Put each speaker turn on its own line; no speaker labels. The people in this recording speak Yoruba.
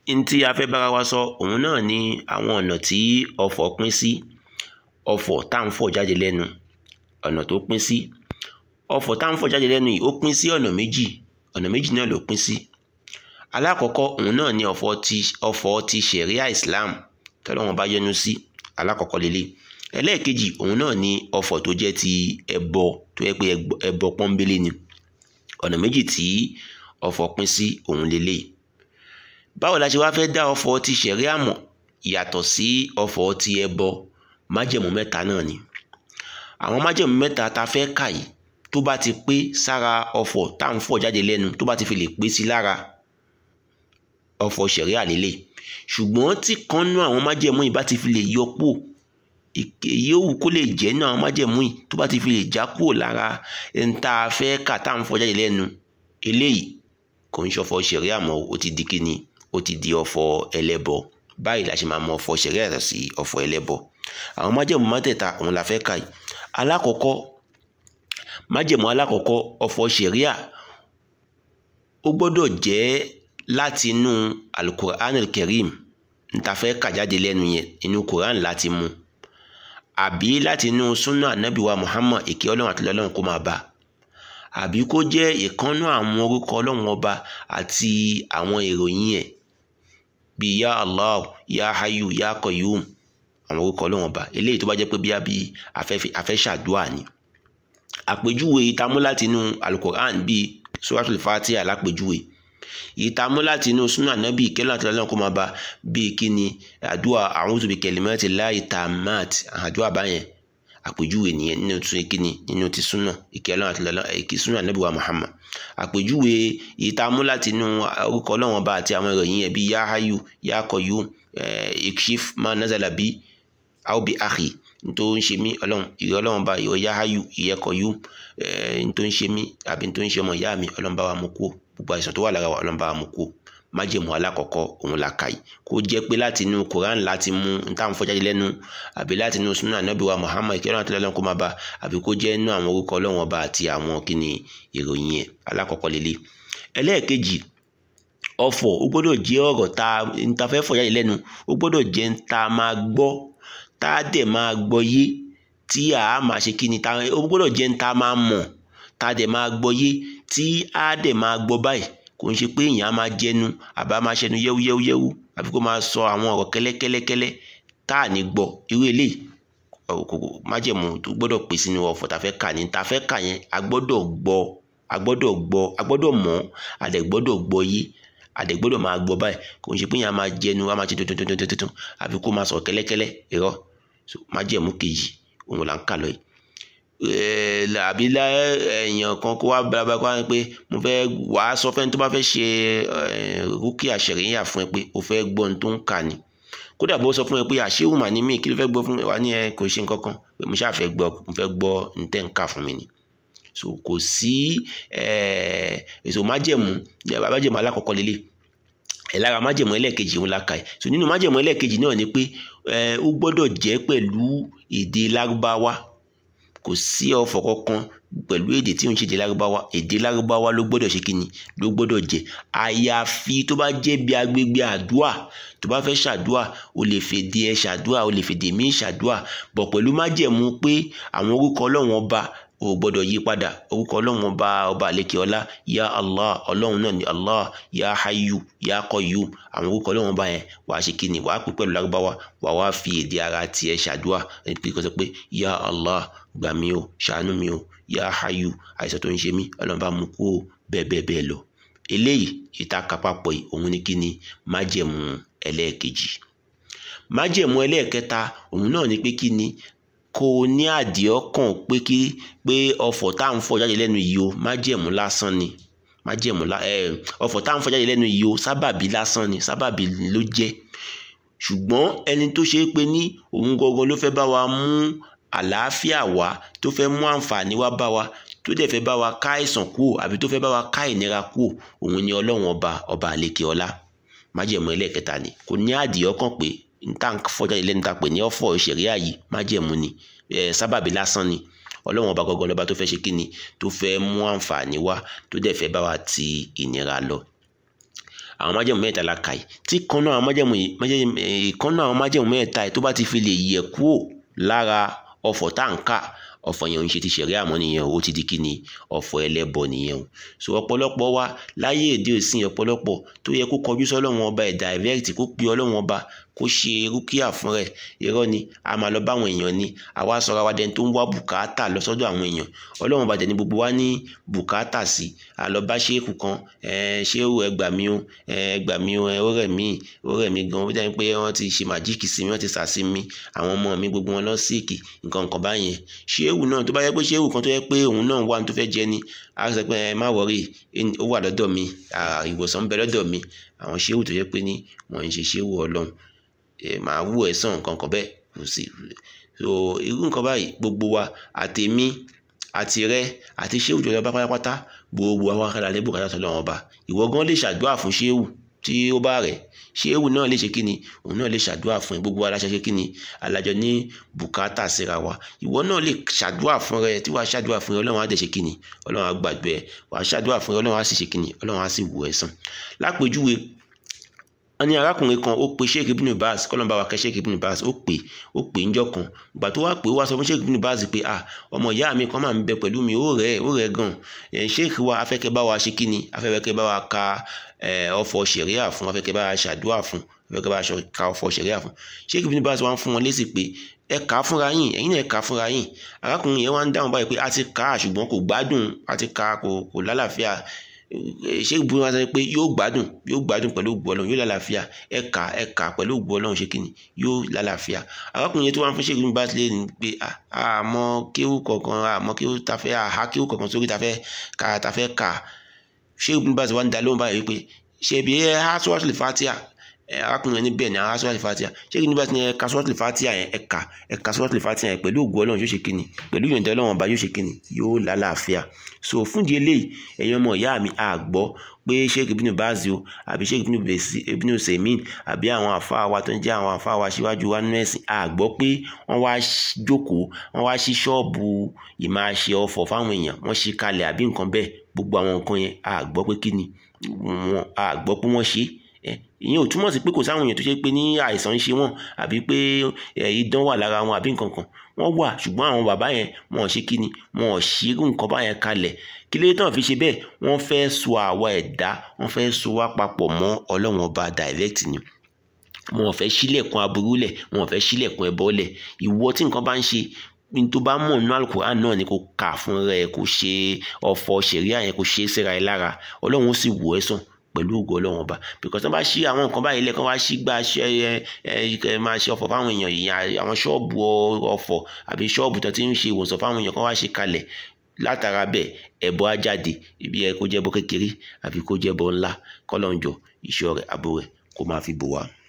n tí a fẹ́ bára wa sọ òun náà ni àwọn ọ̀nà tí ọfọ̀ pín sí ọfọ̀ tá à ń fọ̀ jáde lẹ́nu ọ̀nà tó pín sí ọfọ̀ tá à ń fọ̀ jáde lẹ́nu yìí ó pín sí ọ̀nà méjì ọ̀nà méjì náà ló pín sí alákọ̀ọ́kọ́ òun náà ni ọ̀fọ̀ ti ọfọ̀ ti ṣẹ̀ríà Islam tọ́lọ́wọ́n bá yọ́nú sí alákọ̀ọ́kọ́ lélẹ̀ ẹlẹ́ẹ̀kejì òun náà ni ọfọ̀ tó jẹ́ ti ẹbọ tó yẹ pé ẹbọ pọ́nbélé ni ọ̀nà méjì tí ọfọ̀ pín sí òun lélẹ̀ báwo la ṣe wá fẹ́ dá ọfọ̀ ti ṣẹ̀ríà mọ̀ yàtọ̀ sí ọfọ̀ ti ẹbọ májẹ̀mú mẹ́ta náà ni àwọn májẹ̀mú mẹ́ta ta fẹ́ kà yìí tó bá ti pé sára ọfọ̀ tá à ń fọ̀ jáde lẹ́nu tó bá ti fi lè pé sí lára ọfọ̀ ṣẹ̀ríà lélẹ̀ ṣùgbọ́n tí kan nú àwọn májẹ̀mú yìí bá ti fi lè yọ pò yòówù kó lè jẹ́ nú àwọn májẹ̀mú yìí tó bá ti fi lè já kúrò lára ẹni tá a fẹ́ kà tá à ń fọ̀ jáde lẹ́nu eléyìí kò ń ṣọfọ̀ ṣẹ̀ríà mọ́ ó ti di kíni ó ti di ọfọ̀ ẹlẹ́bọ báyìí la ṣe máa mọ ọfọ̀ ṣẹ̀ríà yàtọ̀ sí ọfọ̀ ẹlẹ́bọ àwọn májẹ̀mú mẹ́tẹ̀ẹ̀ta òun la fẹ́ kà yìí alákọ̀ọ́kọ́ májẹ̀mú alákọ̀ọ́kọ́ ọfọ̀ ṣẹ̀ríà ó gbọ́dọ̀ jẹ́ láti inú alukur'an al-karim níta fẹ́ kà jáde lẹ́nu yẹn inú quran láti mú àbí láti inú sunna anabi wa muhammad èké ọlọ́run àti ọlọ́run kó máa bá àbí kó jẹ́ ìkànnú àwọn orúkọ ọlọ́run ọba àti àwọn ìròyìn ẹ̀ bíi ya allah ya hayu ya qayyum àwọn orúkọ ọlọ́run ọba eléyìí tó bá jẹ́ pé bí afẹ́ ṣàdúrà ni àpèjúwe ìtamú láti inú alukur'an bíi suratul fatiha lápèjúwe ìtamú láti inú súnà nábì ìkẹlẹ àti ọlọ́run kó máa bá bíi kíni àdúrà a'udhu bi kalimati llahi tammat àdúrà báyẹn àpèjúwe nìyẹn nínú tún kíni nínú ti súnà ìkẹlẹ àti ọlọ́run èkì súnà nábì wa muhammad àpèjúwe ìtamú láti inú orúkọ ọlọ́run ọba àti àwọn ìròyìn ẹ̀ bíi ya hayyu ya qayyum ikshif ma nazala bi aw bi akhi ntó ń ṣe mí ọlọ́run ìrẹ́ ọlọ́run bá ìrẹ́ ya hayyu ìyẹ́ qayyum ntó ń ṣe mí àbí ntó ń ṣe ọmọ ìyá mi ọlọ́run bá wa mú kú gbogbo àìsàn tó wà lára wa ọlọ́run bá wa mú kú májèmú alákọ̀ọ́kọ́ òun la kà yìí kó jẹ́ pé láti inú Quran láti mú n táwọn fọ́jáde lẹ́nu àbí láti inú sunnah Ànábì wa Muhammad ìkẹ́rọ̀ àti ọlọ́run kó máa bá àbí kó jẹ́ inú àwọn orúkọ ọlọ́run ọba àti àwọn kíni ìròyìn ẹ̀ alákọ̀ọ́kọ́ lélẹ̀ ẹlẹ́ẹ̀kejì ọ̀fọ̀ ó gbọ́dọ̀ jẹ́ ọ̀rọ̀ tá n ta fẹ́ fọ́jáde lẹ́nu ó gbọ́dọ̀ jẹ́ n ta máa gbọ́ tá a dẹ̀ máa gbọ́ yé tí a máa ṣe kíni ta ó gbọ́dọ̀ jẹ́ n ta máa mọ̀ tá a dẹ̀ máa gbọ́ yé tí a dẹ̀ máa gbọ́ báyìí kò ń ṣe pé èèyàn á máa jẹnu àbá máa ṣẹnu yẹ́wúyẹ́wúyẹ́wú àbí kó máa sọ àwọn ọ̀rọ̀ kẹ́lẹ́kẹ́lẹ́kẹ́lẹ́ tá à ní gbọ́ irú eléyìí májẹ̀mú tó gbọ́dọ̀ pè sínú ọ̀fọ̀ tá a fẹ́ kà ní tá a fẹ́ kà yẹn a gbọ́dọ̀ gbọ́ a gbọ́dọ̀ gbọ́ a gbọ́dọ̀ mọ̀ a dẹ̀ gbọ́dọ̀ gbọ́ yé a dẹ̀ gbọ́dọ̀ máa gbọ́ báyìí kò ń ṣe pé èèyàn á máa jẹnu á máa ṣe tuntun àbí kó máa sọ̀rọ̀ kẹ́lẹ́kẹ́lẹ́ irọ́ májẹ̀mú kejì òun là ń kà lọ yìí àbí èèyàn kan kó wá balaba kó wá pé mo fẹ́ wà á sọ fẹ́ni tó bá fẹ́ ṣe rúkìá ṣẹ̀ríyà fún ẹ pé o fẹ́ gbọ́ ohun tó ń kà ní kódà bó sọ fún ẹ pé àṣéwù mà ní mí kí ló fẹ́ gbọ́ fún mi wà ní ẹ kò ṣe nǹkan kan pé mo ṣáà fẹ́ gbọ́ mo fẹ́ gbọ́ ntẹ́ ń kà fún mi ni so kò sí èso májẹ̀mú májẹ̀mú alákọ̀ọ́kọ́ lélẹ̀ ẹ̀ lára májẹ̀mú ẹlẹ́ẹ̀kejì òun la kà ẹ̀ so nínú májẹ̀mú ẹlẹ́ẹ̀kejì náà ni pé ó gbọ́dọ̀ jẹ́ pẹ̀lú èdè lárúbáwá kò sí ọ̀fọ̀ kankan pẹ̀lú èdè tí ò ń ṣe èdè lárúbáwá èdè lárúbáwá ló gbọ́dọ̀ ṣe kíni ló gbọ́dọ̀ jẹ́ àyàfi tó bá jẹ́ bí agbègbè àdúà tó bá fẹ́ ṣàdúà o lè fèdè ẹ ṣàdúà o lè fèdè míì ṣàdúà bọ̀ pẹ̀lú májẹ̀mú pé àwọn orúkọ ọlọ́run ọba o gbọ́dọ̀ yí padà orúkọ ọlọ́run ọba ọba àlekè ọlá ya allah ọlọ́run náà ni allah ya hayu ya qayyum àwọn orúkọ ọlọ́run ọba yẹn wàá ṣe kíni wàá pè pẹ̀lú lárúbáwá wàá wá fi èdè ara tiẹ̀ ṣàdúà ẹni pé kò sọ pé ya allah gbà mí o ṣàánú mi o ya hayu àìsàn tó ń ṣe mí ọlọ́run bá mú kú o bẹ́ẹ̀ bẹ́ẹ̀ bẹ́ẹ̀ lọ eléyìí ìta kápápọ̀ yìí òun ni kíni májẹ̀mú ẹlẹ́ẹ̀kejì májẹ̀mú ẹlẹ́ẹ̀kẹta òun náà ni pé kíni kò ní àdìọ́kàn pé kí pé ọfọ̀ tá à ń fọ̀ jáde lẹ́nu yìí o májẹ̀mú lásán ni májẹ̀mú ọfọ̀ tá à ń fọ̀ jáde lẹ́nu yìí o sábàbí lásán ni sábàbí ló jẹ́ ṣùgbọ́n ẹni tó ṣe é pé ní òun gangan ló fẹ́ bá wa mú àlàáfíà wá tó fẹ́ mú àǹfààní wá bá wa tó dẹ̀ fẹ́ bá wa ká àìsàn kúò àbí tó fẹ́ bá wa ká ìnira kúò òun ni ọlọ́run ọba ọba àlekè ọlá májẹ̀mú ẹlẹ́ẹ̀kẹta ni kò ní àdìọ́kàn pé níta fọjá ilé níta pè ní ọ̀fọ̀ ìṣẹ̀ríà yìí májẹ̀mú ni sábàbí lásán ni ọlọ́run ọba gọ́gọ́ lọ́ba tó fẹ́ ṣe kíni tó fẹ́ mú àǹfààní wá tó dẹ̀ fẹ́ bá wa ti ìnira lọ àwọn májẹ̀mú mẹ́ta la kà yìí tí kan náà àwọn májẹ̀mú yìí kan náà àwọn májẹ̀mú mẹ́ta yìí tó bá ti fi lè yẹ kúrò lára ọ̀fọ̀ tá à ń kà ọ̀fọ̀ yẹn ò ń ṣe ti ṣẹ̀rí àmọ́ nìyẹn o ó ti di kí ni ọ̀fọ̀ ẹlẹ́bọ nìyẹn o so ọ̀pọ̀lọpọ̀ wa láyé èdè òsìn ọ̀pọ̀lọpọ̀ tó yẹ kó kọjú sọ́lọ́run ọba ẹ̀ direct kó pe ọlọ́run ọba kó ṣe rúkìá fún rẹ̀ irọ́ ni a máa lọ bá àwọn èèyàn ni àwa sọra wa dẹni tó ń wá bùkátà lọ sọ́dọ̀ àwọn èèyàn ọlọ́run ọba dẹni gbogbo wa ní bùkátà sí a lọ bá ṣéèkù kan ṣéèkù ẹ gbà mí o ẹ gbà mí o ó rẹ̀ mí ó rẹ̀ mí gan ó dẹ́ni pé wọ́n ti ṣe màjíìkì sí mi wọ́n ti sàsí mi àwọn ọmọ mi gbogbo wọn lọ síìkì nǹkan nǹkan báyẹn ṣéèkù náà tó bá yẹ pé ṣéèkù kan tó yẹ pé òun náà wà tó fẹ́ jẹ ni a sọ pé ẹ má wọrí ó wà lọ́dọ̀ mi ìwòsàn ń bẹ lọ́dọ̀ mi àwọn ṣéèkù tó yẹ pé ní wọ́n ń ṣe ṣéèkù ọlọ́run màá wú ẹ sàn nǹkan kan bẹ́ẹ̀ kò sí so irú nǹkan báyìí gbogbo wa àtèmi àti rẹ àti ṣéwù tó lọ bá pátápátá gbogbo àwọn akẹ́lẹ́ alẹ́ bùkátà tó lọ́wọ́ bá ìwọ gan lè ṣàdúrà fún ṣéwù tí ó bá rẹ̀ ṣéwù náà lè ṣe kíni òun náà lè ṣàdúrà fún ẹ gbogbo aláṣẹ ṣe kíni alájọ ní bùkátà síra wa ìwọ náà lè ṣàdúrà fún rẹ tí wàá ṣàdúrà fún rẹ ọlọ́run á dẹ̀ ṣe kíni ọlọ́run á gbàgbé ẹ wàá ṣàdúrà fún rẹ ọlọ́run á sì ṣe kíni ọlọ́run á sì wò ẹ sàn lápèjúwe wọ́n ní arákùnrin kan ó pe sheik ibn baz kọ́lọ́n bá wa kẹ́ sheik ibn baz ó pè ó pè ń jọ kan ìgbà tó wá pè ó wá sọ fún sheik ibn baz pé ah ọmọ ìyá mi kan máa ń bẹ pẹ̀lú mi ó rẹ̀ ó rẹ̀ gan sheik wa afẹ́kẹ́ bá wa ṣe kí ni afẹ́kẹ́ bá wa ka ọ̀fọ̀ ṣẹ̀ríà fún afẹ́kẹ́ bá wa ṣàdúrà fún afẹ́kẹ́ bá wa ka ọ̀fọ̀ ṣẹ̀ríà fún sheik ibn baz wá ń fún wọn lésì pé ẹ kà á fúnra yín ẹ̀yin náà ẹ kà á fúnra yín arákùnrin yẹn wá ń dáhùn báyìí pé a ti kà á ṣùgbọ́n kò gbádùn a ti kà á kò kò lálàáfíà ṣé ìbúrú wa sọ pé yóò gbádùn yóò gbádùn pẹ̀lú ògbó ọlọ́run yóò lálàáfíà ẹ̀ka ẹ̀ka pẹ̀lú ògbó ọlọ́run ṣe kí ni yóò lálàáfíà arákùnrin yẹn tó wá ń fún ṣé ìbúrú bá tilẹ̀ ní pé àmọ́ kéwù kọ̀ọ̀kan àmọ́ kéwù tafẹ́ àhá kéwù kọ̀ọ̀kan sórí tafẹ́ ká tafẹ́ ká ṣé ìbúrú bá ti wá ń da lóhùn báyìí pé ṣe ibi ẹ há sọ́ọ̀tì fatia arákùnrin ní bẹ́ẹ̀ ni àwọn sọ́ọ̀tì fatia ṣé kí ni bá ti ní ẹ̀ka sọ́ọ̀tì fatia yẹn ẹ̀ka ẹ̀ka sọ́ọ̀tì fatia yẹn pẹ̀lú ògbó ọlọ́run yóò ṣe kí ni pẹ̀lú ìyọ̀ǹda ọlọ́run ọba yóò ṣe kí ni yóò lálàáfíà so fúndì eléyìí ẹ̀yin ọmọ ìyá mi àgbọ́ pé sheik ibn bazi o àbí sheik ibn semin àbí àwọn àfáà wa tó ń jẹ́ àwọn àfáà wa síwájú wa nínú ẹ̀sìn àgbọ́ pé wọ́n wá jókòó wọ́n wá sí ṣọ́ọ̀bù ìmáṣe ọ̀fọ̀ fáwọn èèyàn wọ́n ṣí kalẹ̀ àbí nǹkan bẹ́ẹ̀ gbogbo àwọn nǹkan yẹn àgbọ́ pé kí ni wọn àgbọ́ pé wọ́n ṣe ìyẹn ò túmọ̀ sí pé kò sáwọn èèyàn tó ṣe pé ní àìsàn ń ṣe wọ́n àbí pé idán wà lára wọn àbí nǹkan kan wọ́n wà ṣùgbọ́n àwọn bàbá yẹn wọn ò ṣe kí ni wọn ò ṣírú nǹkan báyẹn kalẹ̀ kí lóye tán fi ṣe bẹ́ẹ̀ wọ́n fẹ́ so àwa ẹ̀dá wọ́n fẹ́ so wá papọ̀ mọ́ ọlọ́run ọba direct ni wọn ò fẹ́ ṣílẹ̀kùn aburú lẹ̀ wọn ò fẹ́ ṣílẹ̀kùn ẹbọ lẹ̀ ìwọ tí nǹkan bá ń ṣe ní tó bá mọ̀ nínú alukur'an náà ni kò kà fún rẹ kò ṣe ọ̀fọ̀ ṣẹ̀ríà yẹn kò ṣe é síra ẹ lára ọlọ́run ó sì wò ẹ́ sàn pẹ̀lú ògo ọlọ́run ọba because wọ́n bá ṣí àwọn nǹkan báyìí lẹ́ẹ̀kan wá ṣí gba ṣe ẹ ẹ máa ṣe ọ̀fọ̀ fáwọn èèyàn yìí àwọn ṣọ́ọ̀bù ọ̀fọ̀ àbí ṣọ́ọ̀bù tó ti ń ṣe ìwòsàn fáwọn èèyàn kan wá ṣe kalẹ̀ látara bẹ́ẹ̀ ẹbọ á jáde ibi ẹ kó jẹ́bọ kékeré àbí kó jẹ́bọ ńlá kọ́lọ́njọ ìṣọ́ rẹ̀ àbò rẹ̀ kó máa fi bò wá.